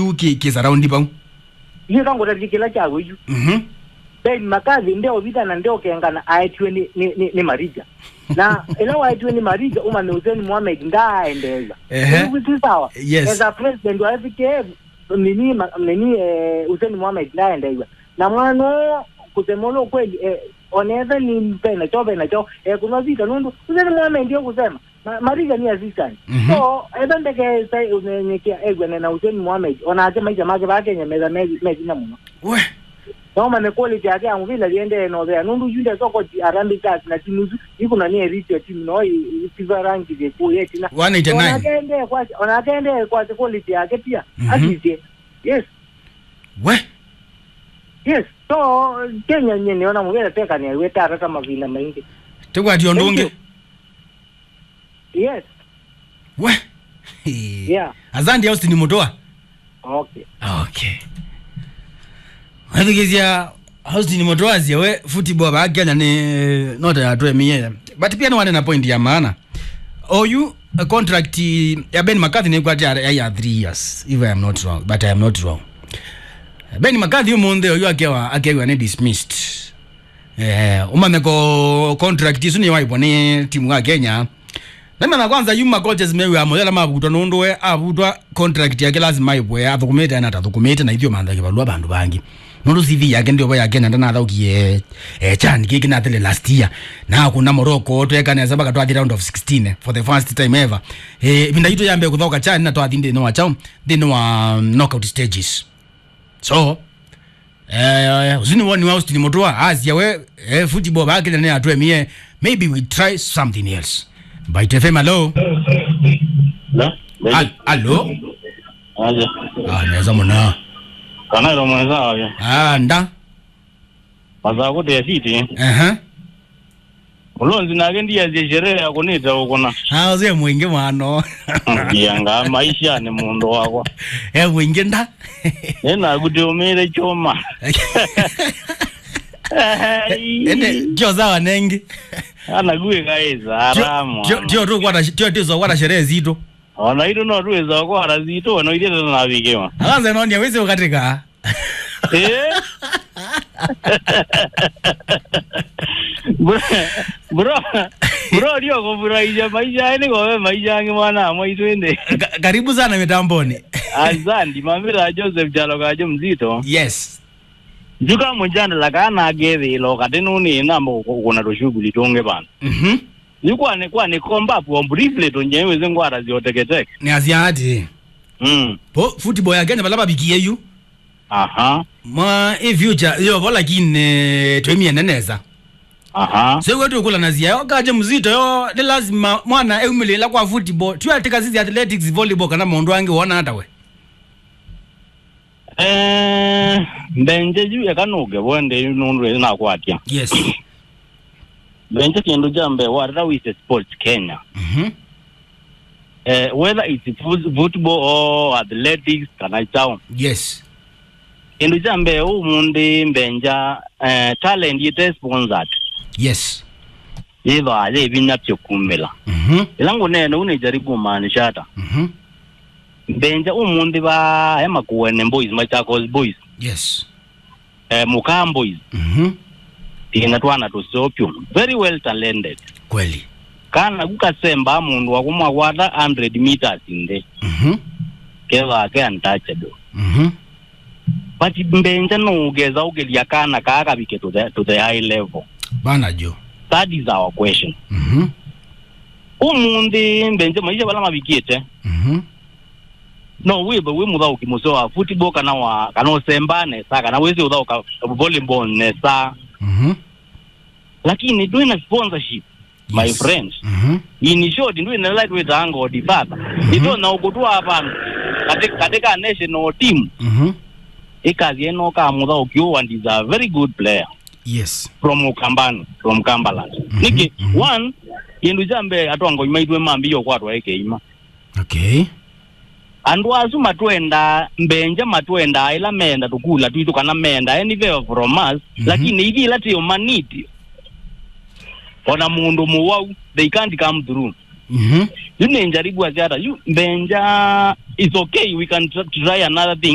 yu ki ki surround pau iyo kangotatikila chakwe ichu mhm ben makazi ndeo vitana ndeo kengana aetiwe ni, ni, ni, ni marija na ila waetiwe ni marija umane Hussein Mohamed ndaendeza Ehe. kuti sawa Yes. as a president wa FKF nini ma- nini eh, Hussein Mohamed ndaendeza na mwano kusemolo kweli eh, oneza ni mpena cho pena cho eh, kuna vita nundu Hussein Mohamed ndio kusema Ma- marija ni assistant Mhm. so eba ndeke sai unenyekia egwene na Hussein Mohamed onake maisha make bakenyemeza mezi mezi na muno we noma ne quality yake amuvila liende no there nundu yunde soko ti arambi kasi na timu ikuna ni erite timu no ipiva rangi de ku yeti na 189 onakende kwa onakende kwa quality yake pia Mhm. asize yes we yes so Kenya nye niona muvela teka ni weta hata mavina maingi tekwati ondunge Thank yes we yeah azandi austin mutoa okay okay wathikizia austin mutoa ziewe football ba kenya ni nota ya twemie but pia niwane na point ya maana oyu a contract ya ben mccarthy nikwati ya ya 3 years if i am not wrong but i am not wrong ben mccarthy umunthe oyu akewa akewa ni dismissed eh umameko contract isu ni waibwa ni timu ya kenya namana kwanza yuma coaches mewe amoyela mavutwa nundwe avutwa contract yake lazima ibwe athukumite na tathukumite na ithio manthake valua vandu vangi nundu cv yake ndiovo yake nanda nathaukie eh, chan kiki nathele last year na kuna morocco twekanesa mpaka twathi round of 16 for the first time ever eh, vinda itu yambe kuthauka chan na twathi nthini wa chao nthini wa um, knockout stages so eh, uzini woni wa Austin Mutua asia we eh, football bakile ne atwemie maybe we try something else Bite FM hello Da? Al- allo Aje. ah naweza mona Kana ilo mwenzao ya. ah nda Maza kuti ya siti. eh Ulonzi nake ndiye zye sherehe ya kunita ukuna. ah uze mwingi mwano Yanga maisha ni mundu wako. eh mwingi nda Nena kuti umire choma. ende tio zawa nengi Anaguye kaeza haramu. tio tio tu kwata tio tio kwata sherehe zito Ona ito no tuweza kwa razito wana ile na vikema. akaanza noni aweze ukatika Eh? Bro, bro, bro ndio kufurahisha maisha yani kwa maisha yangu mwana mwaitwende. Ka- karibu sana mitamboni azandi mamira joseph jalo kajo mzito yes njuka munjanda lakana agethilo kati nuni nambo kuna tushughuli tunge bana mhm yukwane kwane komba po briefly tunyewe zingwara zioteketeke ni asiati mm po football ya Kenya balaba bikiyeyu aha mwa e future yo bola kine twemie neneza aha sekwetu kula nazia yo kaje mzito yo ni lazima mwana eumilela kwa football tuyatika sisi athletics volleyball kana mundu wangi wona hata we eh mbenje juu yakanuge wende nundu nakwatya yes mbenje kindu jambe warira wise sports kenya mhm eh whether it's fut- football or athletics kana chao yes kindu jambe umundi mbenja eh talent yite sponsored yes yivale ebinya byokumela mhm ela ngunene unejari kumaanisha ata mhm mbenja umundi ba emakuwene boys machakos boys yes eh, mukam boys mhm tina twana tusopyo very well talented kweli kana kukasemba mundu wakumwakwata 100 meters inde mhm kevake untouchable mhm but mbenja nougeza ugelia kana kaakabike to the, to the high level bana jo that is our question mhm umundi mbenje maisha bala mabikiete mhm no wibe wimuthauki museo wa football kana wa kana usemba nesa kana wezi uthauka volleyball nesa mhm lakini twina sponsorship my Yes. friends mhm in short ndwina lightweight angodi baba ito na ukutwa hapa katika katika national team mhm ikazi eno kamutha ukiwa and is a very good player yes from ukambani from kambaland Mhm, niki mhm. one kindu jambe atwango imaitwe mambiyo kwatwa ekeima okay andu asu matwenda mbenja matwenda ila menda tukula twitu kana menda any favor from us Mhm. lakini ivila tiyo maniti ona mundu muwau they can't come through mhm yune njaribu asiata yu mbenja is okay we can tr- try another thing